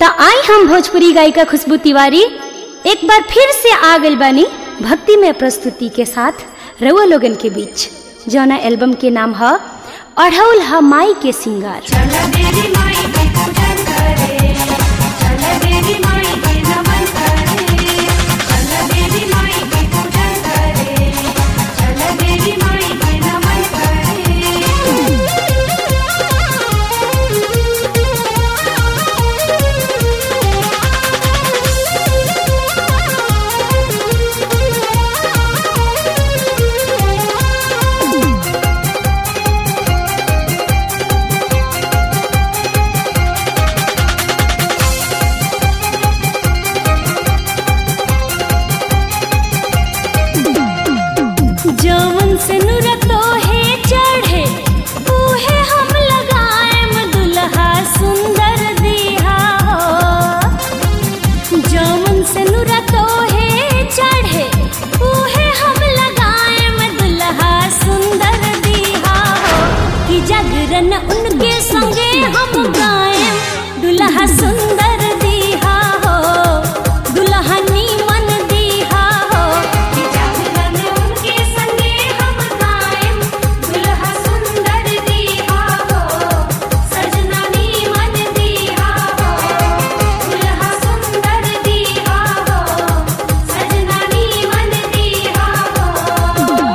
त आई हम भोजपुरी गायिका खुशबू तिवारी एक बार फिर से आ गइल बानी भक्ति में प्रस्तुति के साथ रउआ लोगन के बीच जौना एल्बम के नाम है अढ़ौल ह माई के सिंगार चल देवी माई के पूजन करे चल देवी माई के नमन करे चल देवी माई के पूजन करे चल देवी माई के नमन करे जवन से नुरतो है चढ़े उहे हम लगाएम दुल्हा सुंदर दिहा हो जवन से नुरतो है चढ़े उहे हम लगाएम दुल्हा सुंदर दिहा हो कि जागरण उनके संगे हम गाएम दुल्हा सुंदर दिहा हो दुल्हा नीमन दिहा हो कि जागरण उनके संगे हम गाएम दुल्हा सुंदर दिहा हो सजना नीमन दिहा हो दुल्हा सुंदर दिहा हो सजना नीमन दिहा हो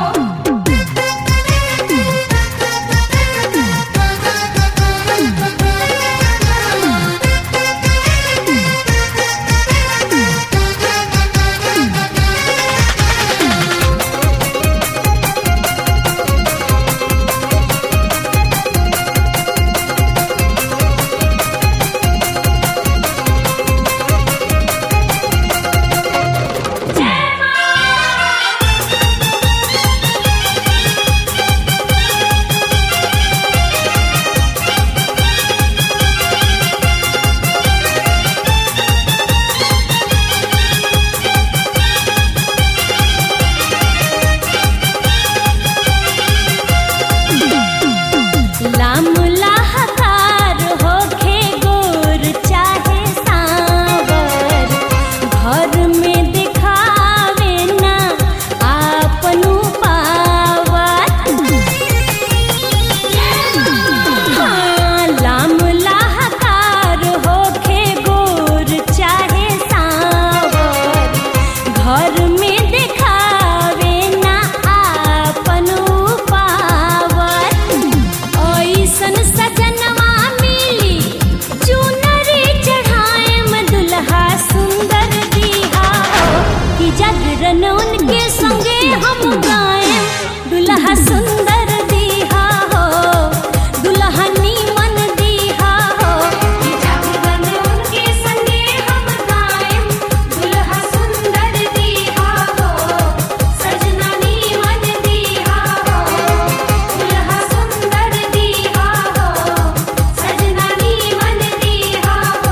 लाम लाहकार होखे गोर चाहे सांवर घर में दिखावे ना आपनु पावत हाँ, लाम लाहकार होखे गोर चाहे सांवर घर में दिखावे ना आपनु पावत ऐसन सजनवा मिली चुनरी चढ़ाएम दुल्हा सुंदर दिहा हो कि जागरण उनके संगे हम गाएम दुल्हा सुंदर दिहा हो दुल्हा नीमन दिहा हो कि जागरण उनके संगे हम गाएम दुल्हा सुंदर दिहा हो सजना नीमन दिहा हो दुल्हा सुंदर दिहा हो सजना नीमन दिहा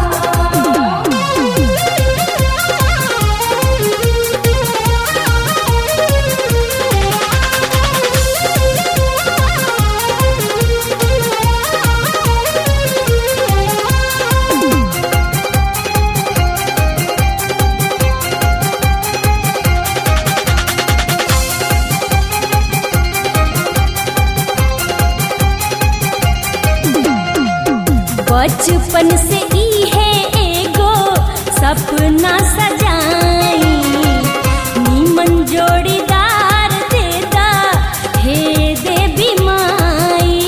बचपन से ई है एगो सपना सजाई नीमन जोड़ीदार देदा हे देवी माई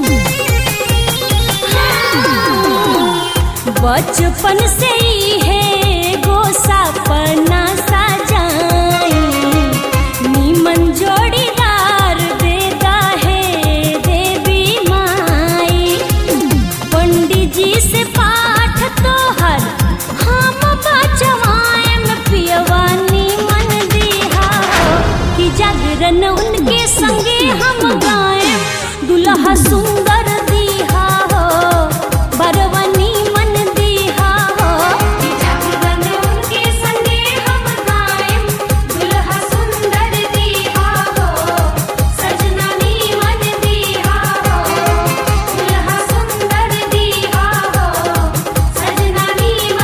बचपन से ही है गो सपना सजाई नीमन जोड़ीदार देदा है देवी माई पंडित जी से पाठ तोहर हम बचवाएम पियवा नीमन दिहा हो कि जागरण उनके संगे हम गाएम दुल्हा सुंदर दिहा हो बरवा नीमन दिहा हो कि जागरण उनके संगे हम गाएम दुल्हा सुंदर दिहा हो सजना नीमन दिहा हो दुल्हा सुंदर दिहा हो सजना नीमन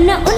न